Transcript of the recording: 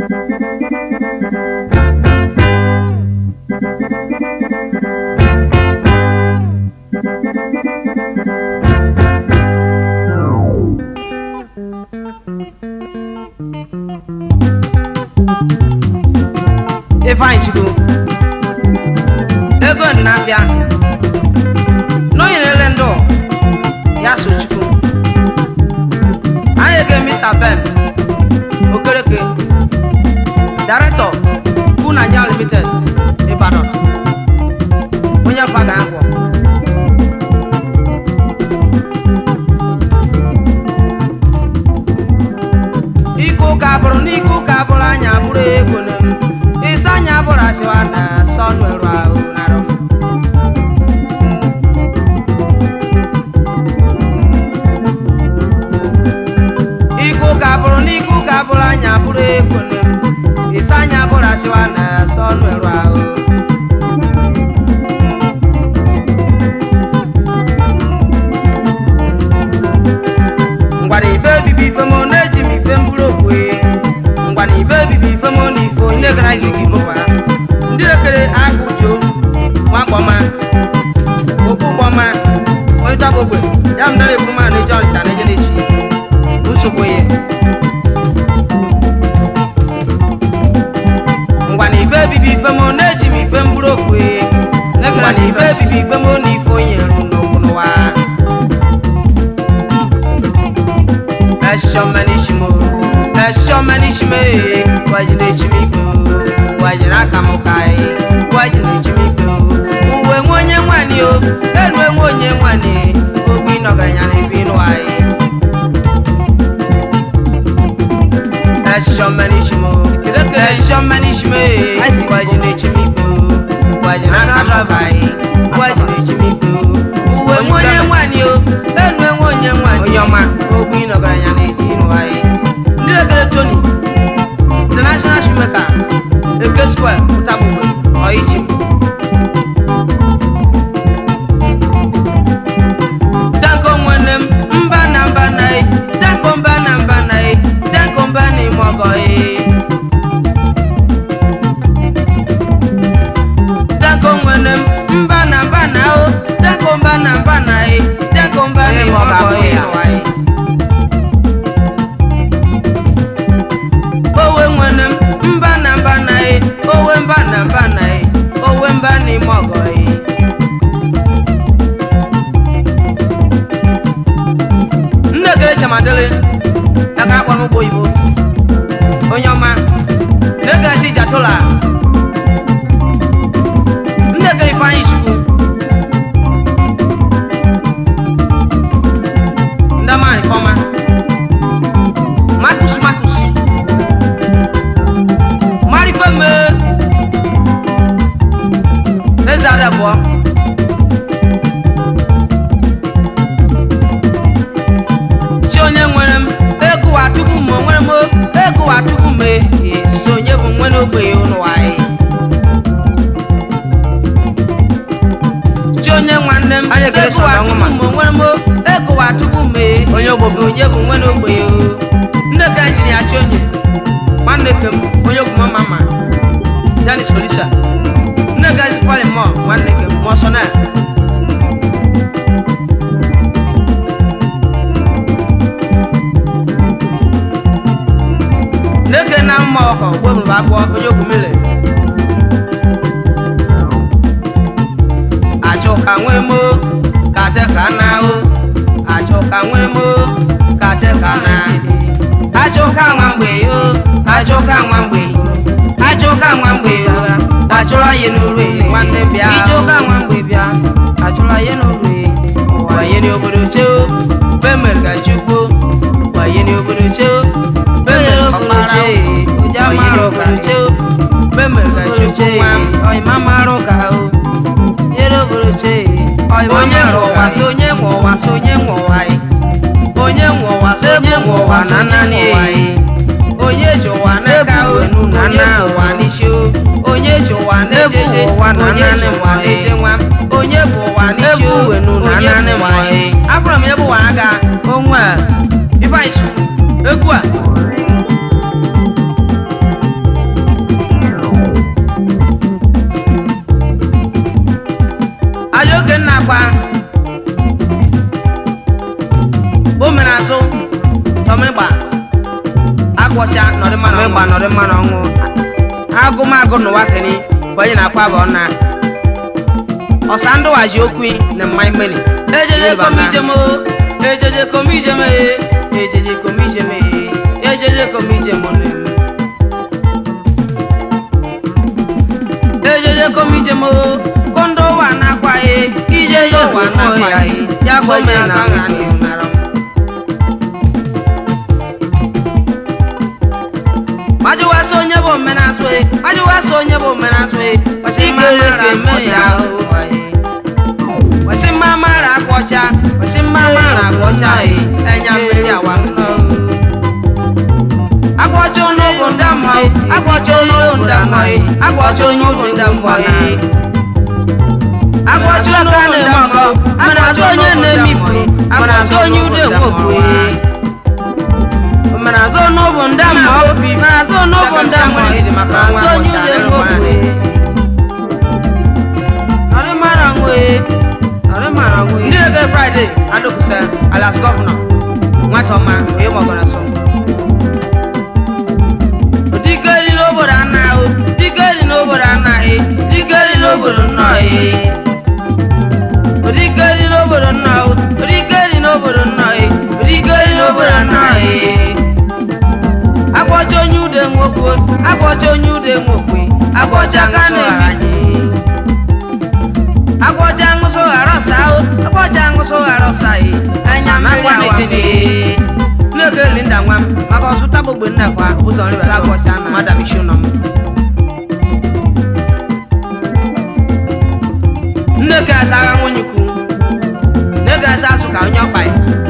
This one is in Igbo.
ifeanyị chukwu ego na-abịa n'onyerele ndụ ya so chukwu anyị ege mr ben okereke director bu nigeria limited ibadan onye mfa ga agwọ ike ụka bụrụ n'ike ụka bụrụ anya bụrụ ego na isi anya bụrụ asịwa na sọnụ eru ahụ narụ ike ụka bụrụ n'ike ụka bụrụ anya bụrụ ego na isi anya bụrụ asịwa na sọnụ eru ahụ ngwara ibe bibi ife m na-eji m ife mbụrụ okwe ngwana ibe bibi ife m na ife onye gara isi gị bụkwa ndị ekere agụ jo nwakpọma okpu gbọma onye tọpụ ogbe ya m dara eburu ma na-eji ọnịcha na eje na-echi nsogbu ya ngwana ibe bibi ife m na-eji m ife mbụrụ okwe ngwana ibe bibi ife m na ife onye rụ n'okwu n'ụwa Ẹ̀ṣọ́ mẹ́nìṣìmọ̀ ẹ̀ṣọ́ mẹ́nìṣìmọ̀ ee wájìlẹ̀ èchimikpo wájìlẹ̀ akamụka ee wájìlẹ̀ èchimikpo uwe nwe onye nwanyị o elu enwe onye nwanyị ogbi nọgaranya na ebi ịnụ anyị ẹ̀ṣọ́ mẹ́nìṣìmọ̀ ẹ̀ṣọ́ mẹ́nìṣìmọ̀ ee wájìlẹ̀ èchimikpo wájìlẹ̀ akamụka ee wájìlẹ̀ èchimikpo uwe nwe onye nwanyị o elu enwe onye nwanyị onye ọma ogbi nọgaranya na eji ịnụ anyị ndị ekele tony international shoemaker eke square pụtabugbe ọichi danko nwanne m mba na mba na e danko mba na mba na e danko mba na ime ọgọ e danko nwanne m mba na mba na o danko mba na mba na e danko mba na ime ọgọ e owe nwere m mba na mba na e owe mba na mba na e owe mba na ime ọgọ e nne gere chamadele aka akpọrọ ụgbọ oyibo onye ọma na-egesi jatola nne gere ifeanyị chukwu ndamani fọma Marcus Marcus marifeme eze ada abụọ chi onye nwere m ego wa tupu m onwere m ego wa tupu m so onye bụ nwe n'ogbenye ụlọ anyị chi onye nwanne m Anyị ekele ego wa Sọga tupu Nwoma. m onwere m ego wa tupu m Onye ogbo bụ. onye bụ nwe n'ogbenye o nne ka jiri ya chi onye nwanne ke m onye ogwu mama ma janis olisa nne ka ji pali mọ nwanne ke m mọsọ na neke na mma ọkọ gwebụrụ agwọ onye ogwu mele achụ ka nwee mo ka te ka na o achụ ka nwee mo ka te ka na achụ ka nwa mgbe yo achụ ka nwa mgbe achụ ka nwa mgbe yo achụla ihe n'uru e nwanne bịa ije ụka nwa mgbe bịa achụla ihe n'uru e ụwa ihe n'obodo cheo be mere ka chukwu ụwa ihe n'obodo cheo be mere obodo cheo ụja mara obodo cheo be mere ka chukwu nwa m ọyịma mara ụka o nyere obodo chee onye nwe ụwa so onye nwe ụwa so onye nwe ụwa anyị onye nwe ụwa so onye nwe ụwa na naanị anyị onye ji ụwa n'aka o onye ji ụwa n'isi o onye ji ụwa n'ejeje ụwa na onye ji naanị ụwa nwa n'eje nwa m onye bụ ụwa n'isi o Ebu wenu na onye naanị bụ ụwa nwa anyị anyị. abụrụ m ebe ụwa aga onwe a ife anyị so egwu a ọmịgba agwọcha nọdị mmanụ ọmịgba nọdị mmanụ ọnwụ agụmagụ n'ụwa keni bụ onye na-akwa bụ ọna ọsa ndụ waji okwu na mmanya mmeni ejeje komijem o ejeje komijem e ejeje komijem e ejeje komijem ne ejeje komijem o kondo wa nakwa e ijeje wa nakwa e ya kome na ngani mara majuwa so onye bụ omenasụ e majuwa so onye bụ omenasụ e kwesị mara mmụcha o kwesị mma mara akwọcha kwesị mma mara akwọcha e enya mmiri awa nnọọ akwọcha onye bụ ndamọ e akwọcha onye bụ ndamọ e akwọcha onye bụ ndamọ e akwọcha onye bụ ndamọ mana azụ onye na-emifu akwọcha onye ude nwokwu e mana azụ n'ụbụ ndamọ mana azụ n'ụbụ ndamọ mana azụ onye ude nwokwu e nọrị mara nwe nọrị mara nwe ndị ege fraịde adọkwụsị alas gọvanọ nwata ọma onye mọgọrọ sọ digeri n'obodo anaghị digeri n'obodo anaghị digeri n'obodo nnọghị digeri n'obodo nnọghị digeri n'obodo nnọghị digeri n'obodo anaghị agbọcha onye ude nwokwe agbọcha onye ude nwokwe agbọcha ka na-eme agbọcha ṅụsụ ghara ọsa o agbọcha ṅụsụ ghara ọsa yi anya mmiri awa nneke linda nwa m maka ọsụta gbogbo nnekwa ụzọ nri were agbọcha na madam ishu nọ m nneke asa agha nwunye ikwu nneke asa asụ ka onye ọkpa ya